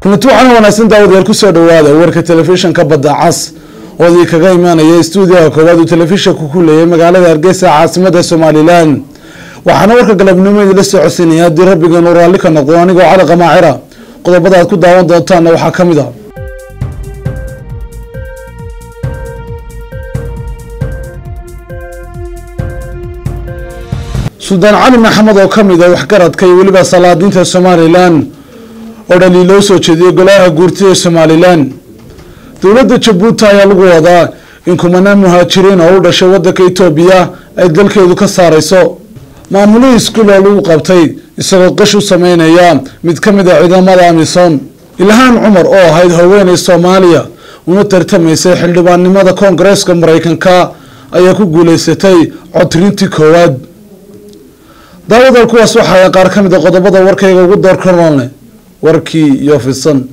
kulanti waxaana wanaagsan daawadayaal kusoo dhawaada warka telefishinka badda cas oo idii kaga imaanaya stuudiyaha koowaad uu telefishanku ku leeyay magaalada hargeysa caasimada somalilan waxaana warka galabnimo idinla soo codsinaya haddii rabbigan uu raalli ka noqdo anigoo cali qamaacira qodobada aad ku daawan doontaanna waxaa ka mid a suldaan cali maxamed oo ka mid a waxgaradka iyo weliba salaadiinta somalilan oo dhaliil loo soo jeediyey golaha guurtida somalilan dowladda jabuuti ayaa lagu wadaa in kumanaan muhaajiriin oo u dhashay wadanka etoobiya ay dalkeedu ka saareyso maamulihii iskuul oo lagu qabtay isagoo qish u sameynaya mid ka mid a ciidamada amisom ilhaan cumar oo ahayd haweeney soomaaliya una tartamaysay xildhibaannimada koongareeska mareykanka ayaa ku guuleysatay codrintii koowaad daawadal kuwaas waxaaya qaar ka mid a qodobada warkayga ugu door karoonle warkii iyo fidsan